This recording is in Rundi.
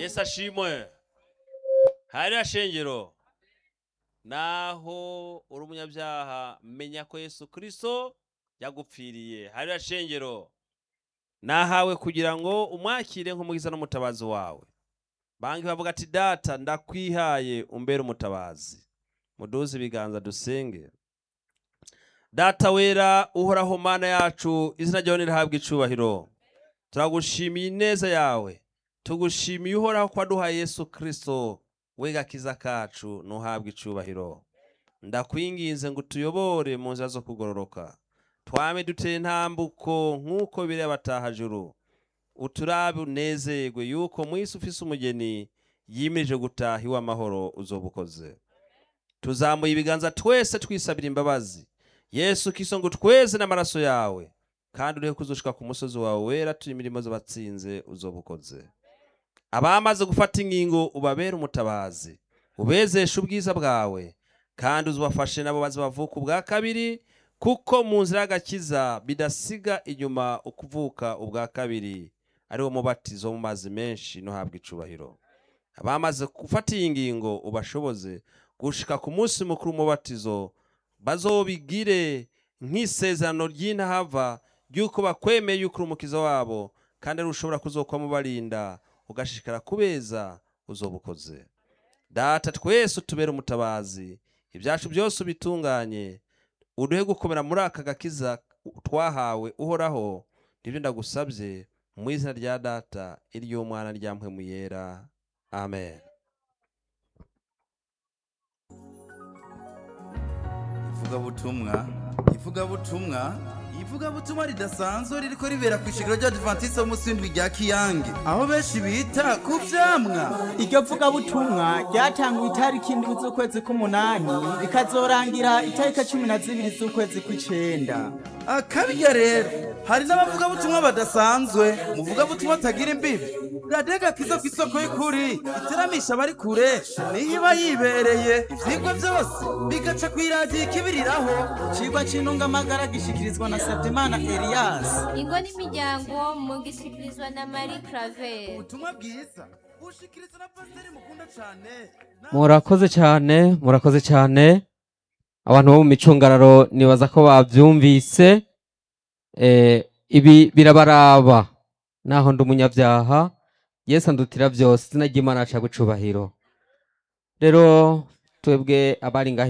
yesu ashimwe hariya shengero naho uri umunyabyaha menya ko yesu kirisito yagupfiriye hariya shengero nahawe kugira ngo umwakire nk'umugiza n'umutabazi wawe banki bavuga ati data ndakwihaye umbere umutabazi muduze ibiganza dusenge data wera uhoraho mana yacu izina ryawe nirihabwa icubahiro turagushimiye ineza yawe tugushimiye uhoraho ko waduhaye yesu kirisito we gakiza kacu ntuhabwe icubahiro ndakwinginze ngo utuyobore mu nzira zo kugororoka twame duteye intambuko nk'uko biri abatahajuru uturabe unezerwe yuko mu isi ufise umugeni yimirije gutaha iwe amahoro uzoba ukoze tuzamuye ibiganza twese twisabira imbabazi yesu kiso ngo tweze n'amaraso yawe kandi uriho kuzushika ku musozi wawe wera turi imirimo z'abatsinze uzoba ukoze abamaze gufata ingingo ubabere umutabazi ubezeshe ubwiza bwawe kandi uzubafashe nabo baze bavuka ubwa kabiri kuko mu nzira y'agakiza bidasiga inyuma ukuvuka ubwa kabiri ari wo mubatizo mu mazi menshi ntuhabwe icubahiro abamaze gufata iyi ngingo ubashoboze gushika ku munsi mukuru w'umubatizo bazobigire nk'isezerano ry'intahava ry'uko bakwemeye yuko uri umukiza wabo kandi ari ushobora kuzokwamo barinda ugashishikara kubeza uzoba ukoze data twese utubere umutabazi ibyacu byose ubitunganye uduhe gukomera muri aka gakiza twahawe uhoraho nibyo ndagusabye mu izina rya data iry'umwana rya mpwemu yera amen ivugabutumwa ivugabutumwa ivugabutumwa ridasanzwe ririko ribera ku ishingiro ry'abadivantisite b'umunsi w'indwi rya kiyange aho benshi bita ku vyamwa iryo vugabutumwa ryatanguye itariki indwi z'ukwezi k'umunani rikazorangira itariki cumi na zibiri z'ukwezi kw'icenda akabirya rero hari n'abavugabutumwa badasanzwe umuvugabutumwa atagira imbibi radega kiza ku isoko y'ukuri iteramisha abari kure niho iba yibereye ivyigwa vyose bigaca kw'iradiyo ikibiriraho icigwa c'intungamagara gishikirizwa na sabyimana elias ingo n'imiryango mugishyikirizwa na marie claver ubutumwa bwiza bushikiriza na pasiteri mukunda cane na- murakoze cyane murakoze cyane abantu bo mu micungararo nibaza ko babyumvise Eh, ibi birabaraba naho ndi umunyabyaha yesu andutira byose izina ry'imana aca gucubahiro rero twebwe abari ngaho